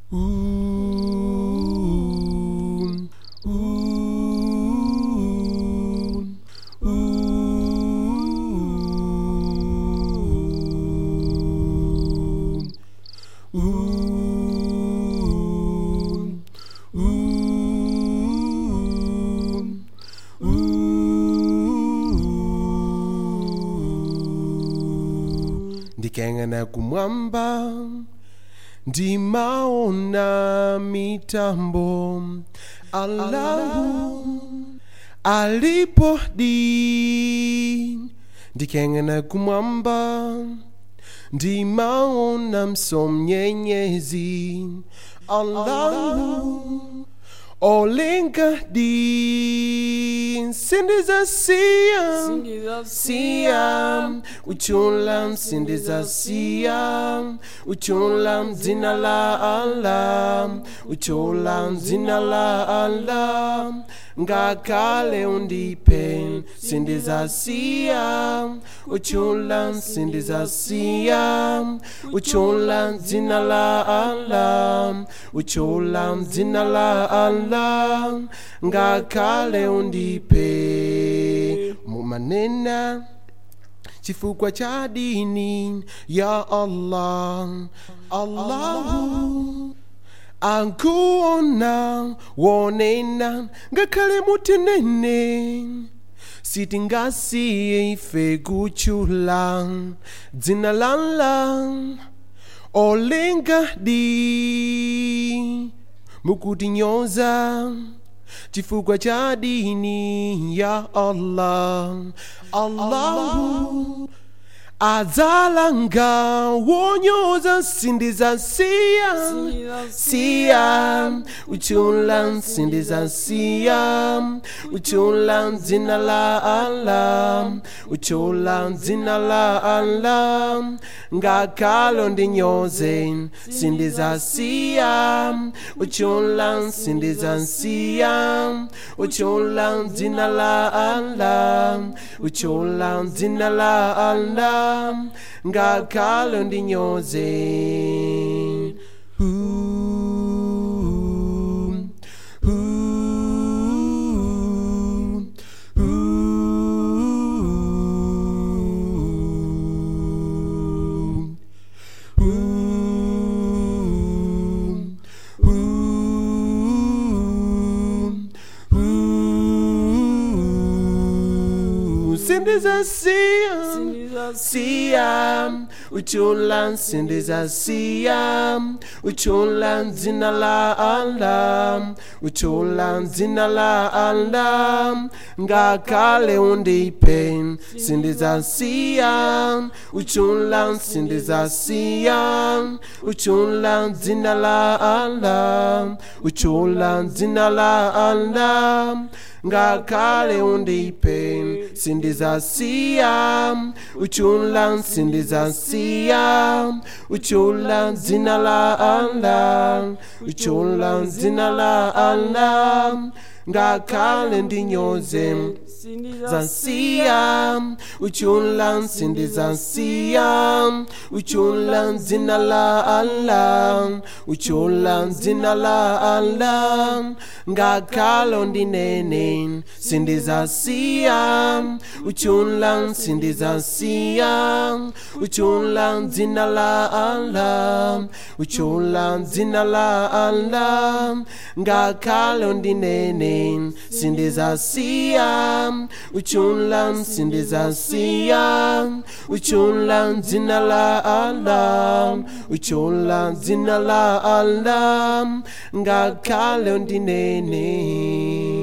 ndikayang'ana kumwamba ndimaona mitambo Allahu alipo di ndikayang'ana kumwamba ndimaona msomnyenyezi Allahu olenga di sindiza sia sia uchula msindiza sia uchula mzina la Allah uchula mzina la Allah ngakale undipe sindiza sia uchula msindiza sia uchula mzina la Allah uchula mzina la Allah ngakale undipe mumanena chifukwa cha dini ya Allah Allahu ankuona wonena ngakhale mutenene sitingasiye ife kuchula dzina lala olenga di mukutinyoza chifukwa cha dini ya Allah Allahu adzalanga wonyoza sindiza sia sia uchula sindiza sia uchula dzina la Allah uchula dzina la Allah ngakalo ndinyoze sindiza sia uchula sindiza sia uchula dzina la Allah uchula dzina la Allah ngakalo ndinyoze Ooh, ooh, ooh, ooh, ooh, ooh. Sindiza sia sia uchula sindiza sia uchula dzina la Allah uchula dzina la Allah ngakale undipe sindiza sia uchula sindiza sia uchula dzina la Allah uchula dzina la Allah ngakale undipe sindiza sia uchula sindiza sia uchula dzina la Allah uchula dzina la Allah ngakale ndinyoze zansia uchula sindiza sia uchula dzina la Allah uchula dzina la Allah ngakalo ndinene sindiza sia uchula sindiza sia uchula dzina la Allah uchula dzina la Allah ngakalo ndinene sindiza sia uchula sindiza sia uchula dzina la Allah uchula dzina la Allah ngakalo ndinene